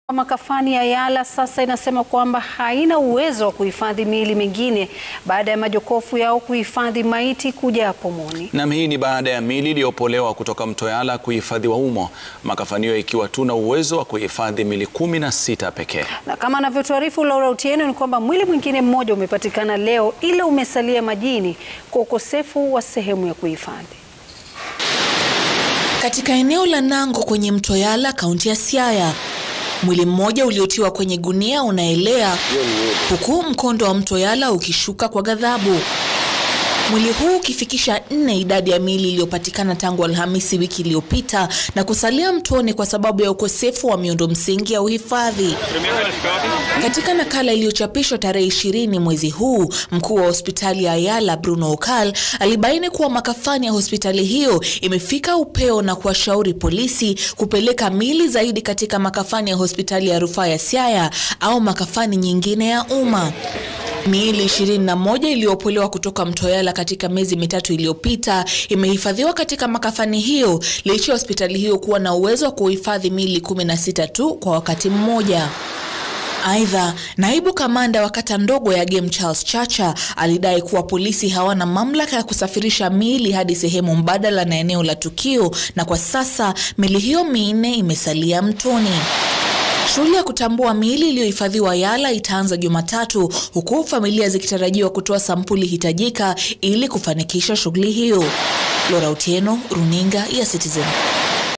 Makafani ya Yala sasa inasema kwamba haina uwezo wa kuhifadhi miili mingine baada ya majokofu yao kuhifadhi maiti kujaa pomoni. Nam, hii ni baada ya miili iliyopolewa kutoka mto Yala kuhifadhiwa humo, makafani hiyo ikiwa tu na uwezo wa kuhifadhi miili kumi na sita pekee. Na kama anavyotuarifu Laura Otieno ni kwamba mwili mwingine mmoja umepatikana leo ila umesalia majini kwa ukosefu wa sehemu ya kuhifadhi. Katika eneo la Nango kwenye mto Yala, kaunti ya Siaya, mwili mmoja uliotiwa kwenye gunia unaelea huku mkondo wa mto Yala ukishuka kwa ghadhabu. Mwili huu ukifikisha nne idadi ya miili iliyopatikana tangu Alhamisi wiki iliyopita na kusalia mtoni kwa sababu ya ukosefu wa miundo msingi ya uhifadhi. Katika nakala iliyochapishwa tarehe ishirini mwezi huu, mkuu wa hospitali ya Yala Bruno Okal alibaini kuwa makafani ya hospitali hiyo imefika upeo na kuwashauri polisi kupeleka miili zaidi katika makafani ya hospitali ya rufaa ya Siaya au makafani nyingine ya umma. Miili ishirini na moja iliyopolewa kutoka mto Yala katika miezi mitatu iliyopita imehifadhiwa katika makafani hiyo licha ya hospitali hiyo kuwa na uwezo wa kuhifadhi miili kumi na sita tu kwa wakati mmoja. Aidha, naibu kamanda wa kata ndogo ya Game Charles Chacha alidai kuwa polisi hawana mamlaka ya kusafirisha miili hadi sehemu mbadala na eneo la tukio, na kwa sasa miili hiyo minne imesalia mtoni. Shughuli ya kutambua miili iliyohifadhiwa Yala itaanza Jumatatu, huku familia zikitarajiwa kutoa sampuli hitajika ili kufanikisha shughuli hiyo. Laura Otieno, runinga ya Citizen.